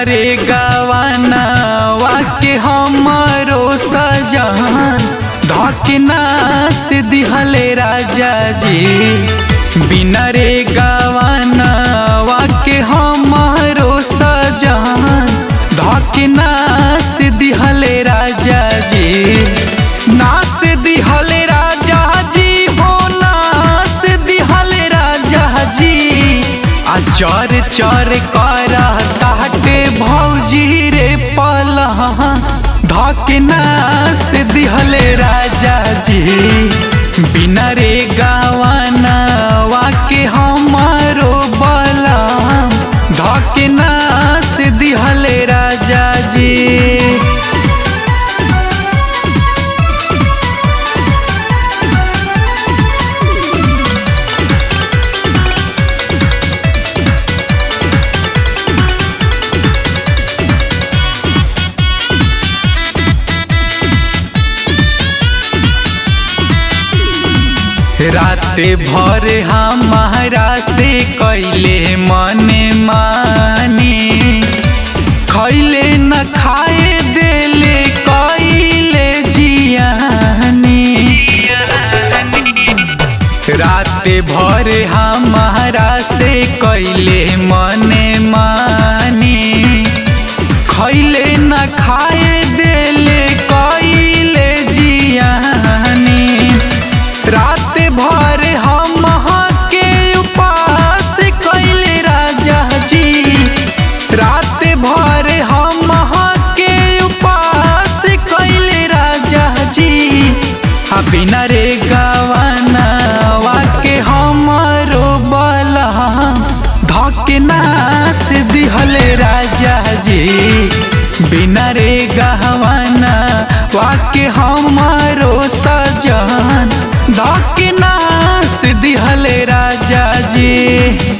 रे गवाना वाके हमारो सजन धकना से दिहले राजा जी बिना रे गवाना वाके हमारो सजन धकना से दिहले राजा जी ना से दिहले राजा जी हो ना से दिहले राजा जी आ चर चर कर ताटे भौजी रे पलहा धकना से दिहले राजा जी बिना रे गावाना वाके हमारो बलम धकना से दिहले राजा जी राते भर हमारा से कैले मने माने खैले न खाए देले कैले जियानी राते भर हमारा से कैले मने माने खैले न खाए देले कैले जियानी रात भर हम के उपास कैले राजा जी रात भर हम के उपास कैले राजा जी आ बिना रे गवाना वाके हमारो बला धकना से दिहले राजा जी बिना रे गहवाना वाके हमारो सजन धकना से दिहले राजा जी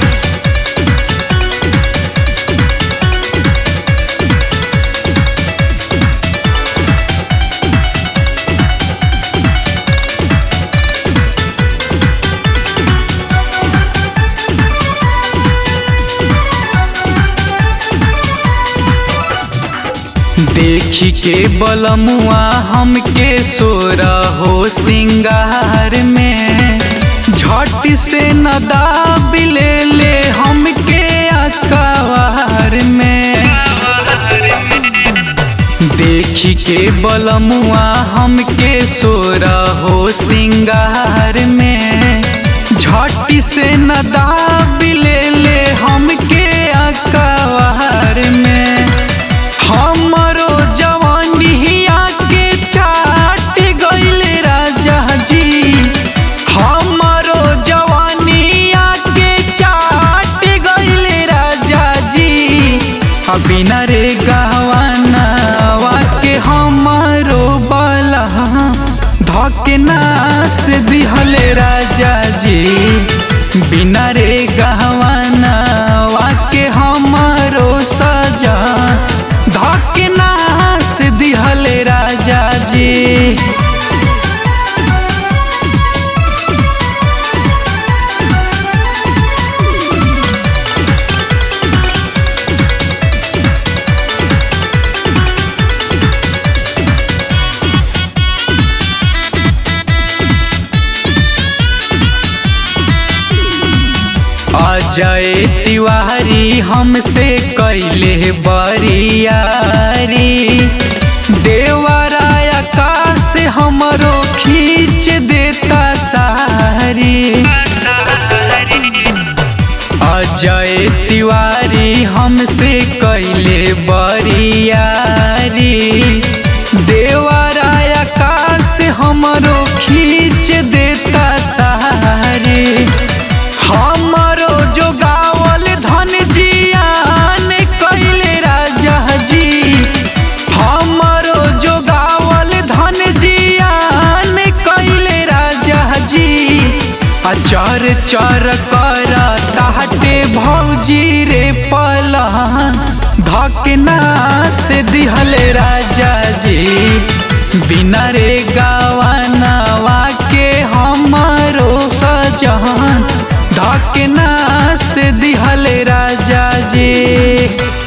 देखी के बलमुआ हमके सोरा हो सिंगार में झट से नदा बिले ले हमके अकवार में देखी के बलमुआ हमके सोरा हो सिंगार में झट से नदा बिले ले हमके अकवार में हमरो जवानिया के चाट गइले राजा जी हमरो जवानिया के चाट गइले राजा जी आ बिना रे गवाना वाके हमरो बला धकना से दिहले राजा जी बिना रे गहवाना वाके हमारो सजन धकना से दिहले राजा जी अजय तिवारी हमसे कैले बरियारी देवराय आकाश हमरो खींच देता सारी अजय तिवारी हमसे कैले बरियारी देवराय आकाश हमरो खींच देता सारी हमरो जो गावल धन जियान कैले राजा जी हमरो जो गावल धन जियान कैले राजा जी आ चर चर कर ताहटे भौजी रे पला धकना से दिहले राजा जी बिना रे गावाना वाके हमारो सजन धकना से दिहले राजा जी